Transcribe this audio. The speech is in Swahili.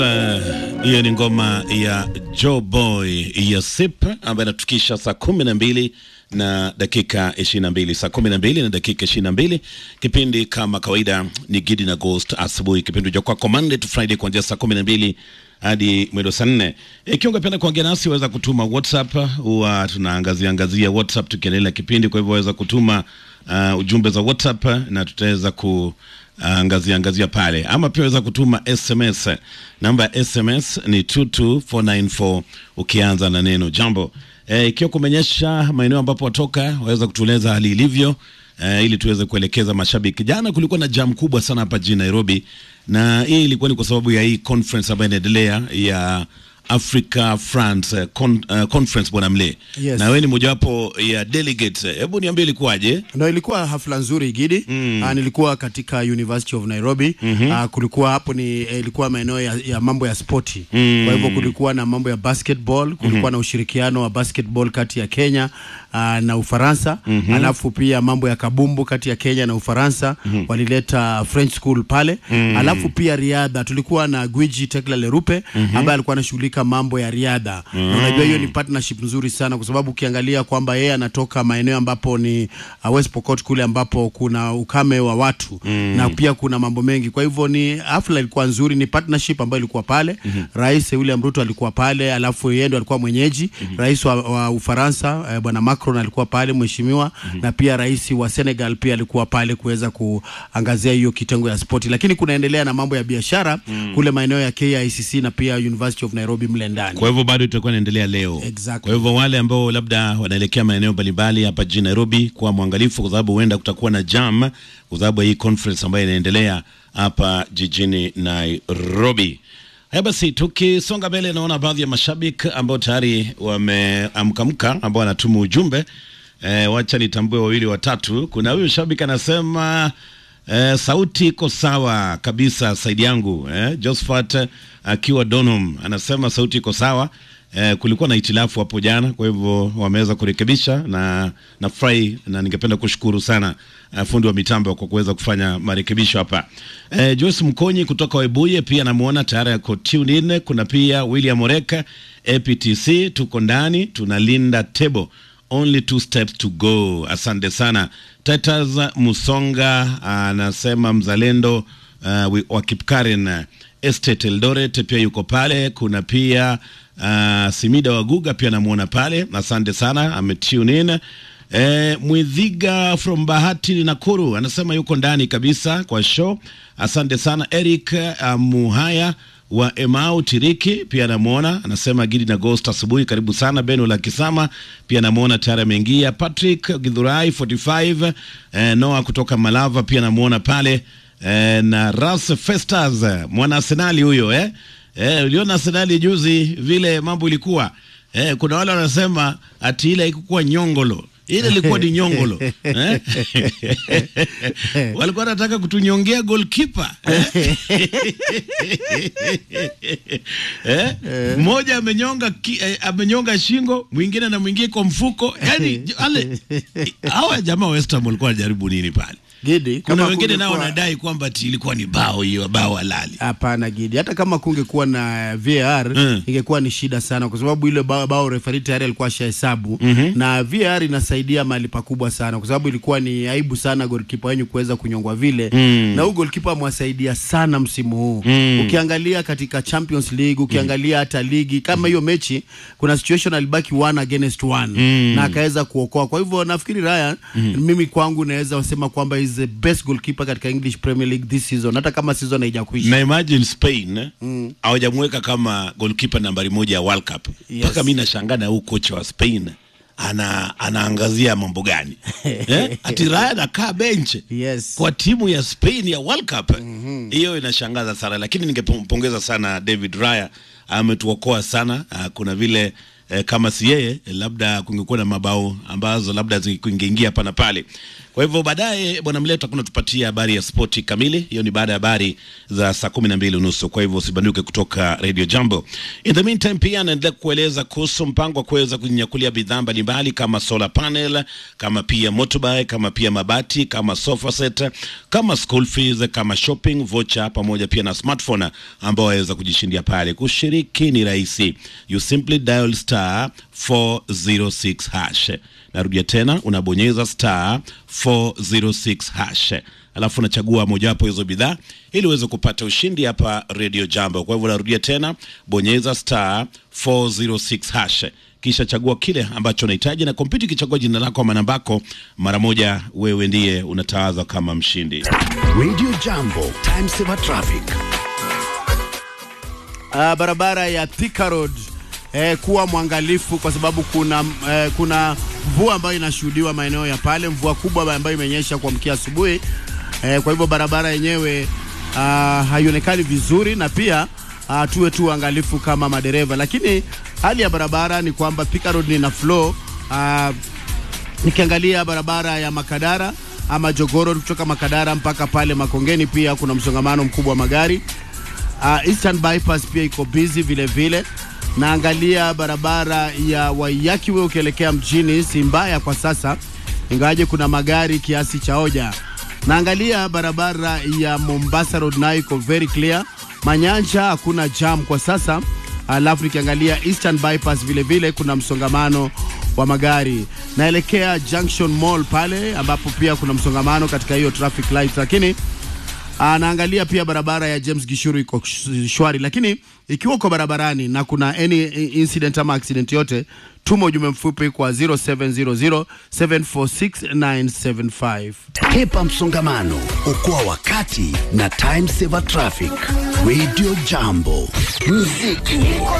hiyo uh, ni ngoma ya Joe Boy ya Sip ambayo inatukisha saa kumi na mbili na dakika ishirini na mbili saa kumi na mbili na dakika ishirini na mbili Kipindi kama kawaida ni Gidi na Ghost asubuhi, kipindi cha kwako Monday to Friday kuanzia saa kumi na mbili hadi mwendo saa nne. Ikiwa ungependa kuongea nasi waweza kutuma WhatsApp, huwa tunaangazia angazia WhatsApp tukiendelea kipindi, kwa hivyo waweza kutuma uh, ujumbe za WhatsApp na tutaweza ku angazia angazia pale, ama pia waweza kutuma SMS. Namba ya SMS ni 22494 ukianza na neno jambo. E, ikiwa kumenyesha maeneo ambapo watoka waweza kutueleza hali ilivyo, e, ili tuweze kuelekeza mashabiki. Jana kulikuwa na jam kubwa sana hapa jijini Nairobi, na hii ilikuwa ni kwa sababu ya hii conference ambayo inaendelea ya Africa France con, uh, conference bwana Mle. Yes. Na wewe ni mojawapo ya delegate. Hebu niambie ilikuwaje? Ndo ilikuwa hafla nzuri Gidi. Mm. Uh, nilikuwa katika University of Nairobi. Mm-hmm. Uh, kulikuwa hapo ni eh, ilikuwa maeneo ya, ya mambo ya spoti. Mm. Kwa hivyo kulikuwa na mambo ya basketball, kulikuwa mm-hmm. na ushirikiano wa basketball kati ya Kenya uh, na Ufaransa. Mm-hmm. Alafu pia mambo ya kabumbu kati ya Kenya na Ufaransa. Mm-hmm. Walileta French school pale. Mm-hmm. Alafu pia riadha tulikuwa na Gwiji Tekla Lerupe mm-hmm. ambaye alikuwa anashughulika mambo ya riadha. Mm-hmm. Na unajua hiyo ni partnership nzuri sana kwa sababu ukiangalia kwamba yeye anatoka maeneo ambapo ni uh, West Pokot kule ambapo kuna ukame wa watu mm. na pia kuna mambo mengi. Kwa hivyo ni hafla ilikuwa nzuri, ni partnership ambayo ilikuwa pale mm-hmm. Rais William Ruto alikuwa pale, alafu yeye ndo alikuwa mwenyeji mm-hmm. Rais wa, wa Ufaransa eh, bwana Macron alikuwa pale mheshimiwa mm-hmm. na pia rais wa Senegal pia alikuwa pale kuweza kuangazia hiyo kitengo ya spoti, lakini kunaendelea na mambo ya biashara mm. kule maeneo ya KICC na pia University of Nairobi mle ndani. Kwa hivyo bado itakuwa inaendelea leo. Exactly. Kwa hivyo wale ambao labda wanaelekea maeneo mbalimbali hapa jijini Nairobi, kuwa mwangalifu, kwa sababu huenda kutakuwa na jam kwa sababu ya hii conference ambayo inaendelea hapa jijini Nairobi. Haya basi, tukisonga mbele, naona baadhi ya mashabiki ambao tayari wameamkamka ambao wanatuma ujumbe e, wacha nitambue wawili watatu. Kuna huyu shabiki anasema e, sauti iko sawa kabisa, saidi yangu e, Josephat akiwa Donholm anasema sauti iko sawa. Eh, kulikuwa na itilafu hapo jana, kwa hivyo wameweza kurekebisha na nafurahi na ningependa kushukuru sana uh, fundi wa mitambo kwa kuweza kufanya marekebisho hapa. Eh, Joyce Mkonyi kutoka Webuye pia namuona tayari yako tune in. Kuna pia William Oreka APTC, tuko ndani tunalinda table only two steps to go. Asante sana. Titus Musonga anasema mzalendo uh, wa Kipkaren uh, Estate Eldoret pia yuko pale. Kuna pia uh, Simida Waguga pia namuona pale, asante sana, ametune in. E, Mwidhiga from Bahati Nakuru anasema yuko ndani kabisa kwa show, asante sana. Eric uh, Muhaya wa Emau Tiriki pia namuona, anasema Gidi na Ghost asubuhi, karibu sana. Beno la Kisama pia namuona tayari ameingia. Patrick Githurai 45 eh, Noah kutoka Malava pia namuona pale eh, na Ras Festas mwana Arsenali huyo eh? Eh, uliona Arsenali juzi vile mambo ilikuwa eh, kuna wale wanasema ati ile haikukuwa nyongolo ile ilikuwa ni nyongolo eh? walikuwa wanataka kutunyongea goalkeeper eh? eh? mmoja amenyonga ki, eh, amenyonga shingo mwingine na mwingine kwa mfuko yani ale hawa jamaa West Ham walikuwa wanajaribu nini pale Gidi, kuna kama wengine nao kungekuwa- wanadai kwamba ati ilikuwa ni bao hiyo bao halali Hapana Gidi, hata kama kungekuwa na VAR Mm. ingekuwa ni shida sana, kwa sababu ile bao, bao refari tayari alikuwa ashahesabu mm-hmm. na VAR inasaidia mahali pakubwa sana, kwa sababu ilikuwa ni aibu sana goalkeeper wenyu kuweza kunyongwa vile mm. na huyu goalkeeper amewasaidia sana msimu huu mm. ukiangalia katika Champions League ukiangalia hata ligi kama hiyo mechi, kuna situation alibaki one against one mm. na akaweza kuokoa. Kwa hivyo nafikiri Ryan mm. mimi kwangu naweza sema kwamba is the best goalkeeper katika English Premier League this season, hata kama season haijakuisha. na imagine Spain hawajamweka kama goalkeeper nambari moja ya World Cup Yes. mpaka mi nashangaa na huu kocha wa Spain ana anaangazia mambo gani eh? ati Raya anakaa bench Yes. kwa timu ya Spain ya World Cup hiyo inashangaza sana, lakini ningempongeza sana David Raya, ametuokoa sana. Ah, Kuna vile eh, kama si yeye eh, labda kungekuwa na mabao ambazo labda zingeingia hapa na pale. Kwa hivyo baadaye bwana Mleto kuna tupatia habari ya spoti kamili. Hiyo ni baada ya habari za saa kumi na mbili unusu. Kwa hivyo usibanduke kutoka Radio Jambo. In the meantime, pia naendelea kueleza kuhusu mpango wa kuweza kujinyakulia bidhaa mbalimbali kama solar panel, kama pia motorbike, kama pia mabati, kama sofa set, kama school fees, kama shopping voucher, pamoja pia na smartphone ambao waweza kujishindia pale. Kushiriki ni rahisi, you simply dial star 406 hash. Narudia tena, unabonyeza star 406 hash alafu unachagua mojawapo hizo bidhaa ili uweze kupata ushindi hapa Radio Jambo. Kwa hivyo narudia tena, bonyeza star 406 hash kisha chagua kile ambacho unahitaji, na kompyuta ikichagua jina lako ama nambako, mara moja wewe ndiye unatawazwa kama mshindi. Radio Jambo, time saver traffic. uh, barabara ya Thika Road eh, kuwa mwangalifu kwa sababu kuna eh, kuna mvua ambayo inashuhudiwa maeneo ya pale, mvua kubwa ambayo imenyesha kuamkia asubuhi eh, kwa hivyo barabara yenyewe uh, haionekani vizuri na pia uh, tuwe tu uangalifu kama madereva, lakini hali ya barabara ni kwamba Thika Road ni na flow uh, nikiangalia barabara ya Makadara ama Jogoro kutoka Makadara mpaka pale Makongeni, pia kuna msongamano mkubwa wa magari. Uh, Eastern Bypass pia iko busy vile vile. Naangalia barabara ya Waiyaki wewe ukielekea mjini si mbaya kwa sasa, ingawaje kuna magari kiasi cha hoja. Naangalia barabara ya Mombasa Road nayo iko very clear. Manyanja hakuna jam kwa sasa. Alafu nikiangalia Eastern Bypass vile vile kuna msongamano wa magari. Naelekea Junction Mall pale ambapo pia kuna msongamano katika hiyo traffic light, lakini anaangalia pia barabara ya James Gishuru iko sh- shwari, lakini ikiwa uko barabarani na kuna any incident ama accident yote, tuma ujumbe mfupi kwa 0700 746975. Hepa msongamano, okoa wakati na time saver traffic. Radio Jambo, muziki